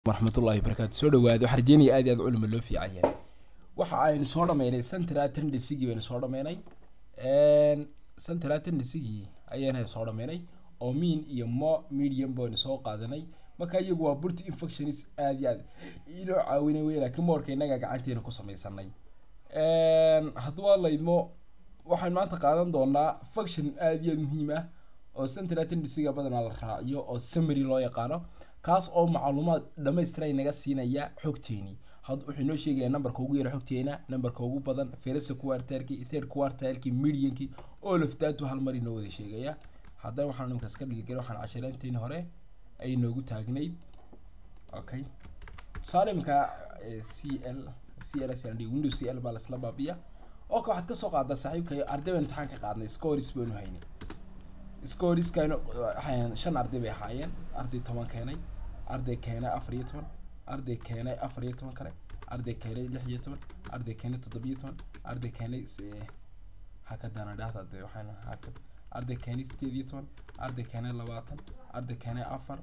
waraxmatullahi barakaatu soo dhawaada waxaa rajeynaya aad iyo aad culima loo fiican yahay waxa aynu soo dhameynay central tendency-gii baynu soo dhameynay central tendency-gii ayaan soo dhameynay oo mean iyo mo medium baynu soo qaadanay marka iyagu waa burti infections aad iyo aad inoo caawinay wey laakiin moorka innaga gacanteena ku samaysanay hadduu waa laydmo waxaan maanta qaadan doonaa function aad iyo aad muhiim ah oo central tendency-ga badanaa la raaciyo oo summary loo yaqaano kaas oo macluumaad dhamaystiran naga siinaya xogteeni had wuxuu inoo sheegaya numberka ugu yara xogteena numberka ugu badan first quartileki third quartileki medianki all of that hal mar inoo wada sheegaya haddana waxaan nimkaas ka dhigi waxaan cashareynteeni hore ay noogu taagnayd okay tusaale imika c l c l s windows c l baa lasla baabiya oo ka waxaad kasoo qaadaa saaxiibka arday baan imtixaan ka qaadnay scores baynu haynay scoriskaynu waxayn shan arday bay ahaayeen arday toban keenay arday keenay afar iyo toban arday keenay afar iyo toban kale arday keenay lix iyo toban arday keenay toddobiyo toban arday keenay hakadana dhahda de waxaan hakad arday keenay sideed iyo toban arday keenay labaatan arday keenay afar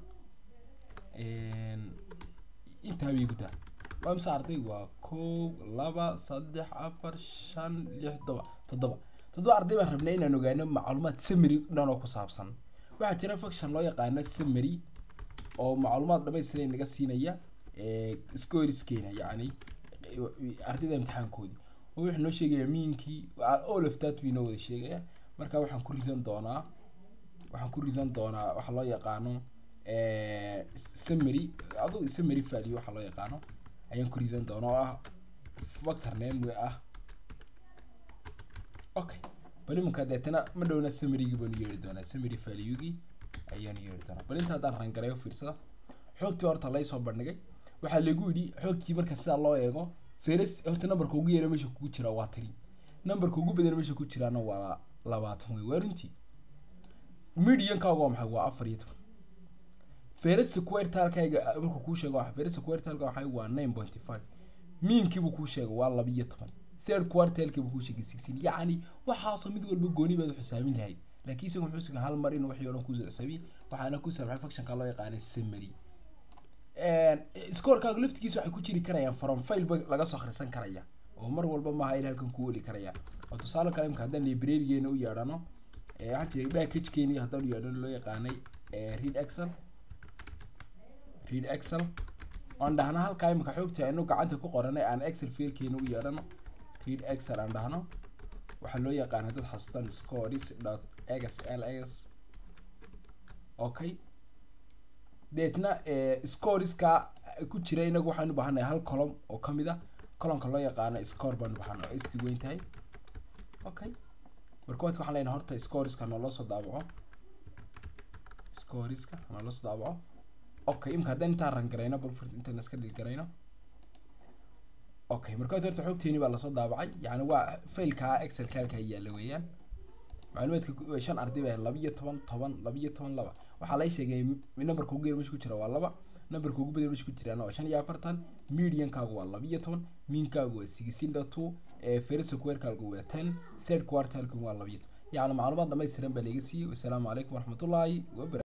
intaa bay gudaa waa mise arday waa kow laba saddex afar shan lix todoba toddoba toddoba arday baan rabnay inaan ogaano macluumaad summary dhan oo ku saabsan waxaa jira function loo yaqaano summary oo macluumaad dhamaystiran naga siinaya scoreskeena yacni ardayda imtixaankoodii oo wuxuu noo sheegaya miinkii all of that buu inoo wada sheegaya marka waxaan ku ridan doonaa waxaan ku ridan doonaa waxa loo yaqaano summary adugu summary value waxa loo yaqaano ayaan ku ridan doonaa oo ah factor name ah okay bal imanka deetana ma dhowna summarygii baanu yeeri doonaa summary valuegii ayaanu yeeri doonaa bal inta haddaan rangareeyo fiirsada xoogtii horta laysoo bandhigay waxaa lagu yidhi xoogtii marka sidaa loo eego feres horta numberka ugu yara meesha kugu jira waa tiri numberka ugu badan meesha ku jiraana waa labaatan wey waa runtii mediankaaga waa maxay waa afar iyo toban feresta quertalkayga markuu kuu sheego feresta quertalka waxay waa nine pointy five miinkiibuu kuu sheegay waa laba iyo toban third quartilkiibuu kuu sheegay sixteen yacni waxaasoo mid walba gooni baad xisaamin lahayd laakiin isagu muxuu sugaa hal mar inuu wixii o dhan kusoo xisaabiy waxaana ku saabxay functionka loo yaqaanay summary scorekaaga laftigiisa waxay ku jiri karayaan from fileba laga soo akhrisan karaya oo mar walba maaha in halkan ku weli karaya oo tusaale kale imka haddaan librarigeena u yeedhano waxaan tiray packagekeeni haddaan u yeedhano loo yaqaanay read excel read excel oan dhahno halkaa imika xoogta anu gacanta ku qoranay aan excel fiilkeena u yeedhano read excel aan dhahno waxaa loo yaqaana dad xasuustaan scores dot x l x okay deetna scoreska ku jira inagu waxaan u baahanay hal column oo kamid a columnka loo yaqaano score baan u baahana oo st weyn tahay okay marka waadka waxaan leenahay horta scoreska nooloo soo daabaco scoreska nooloo soo daabaco okay imka haddaan intaan rangarayno balfurt intaan iska dhilgarayno okay marka horta xogteeni baa lasoo daabacay yani waa failka excel kalka yaalla weeyaan macluumaadka shan arday baa laba iyo toban toban laba iyo toban laba waxaa lay sheegay numberka ugu yar meesha ku jira waa laba numberka ugu badan meesha ku jiraana waa shan iyo afartan mediankaagu waa laba iyo toban miinkaagu waa sixteen dot two first squarekaagu waa ten third quartilku waa laba iyo toban yacni macluumaad dhamaystiran baa laga siiyey wasalaamu calaykum waraxmatullaahi wabarakatu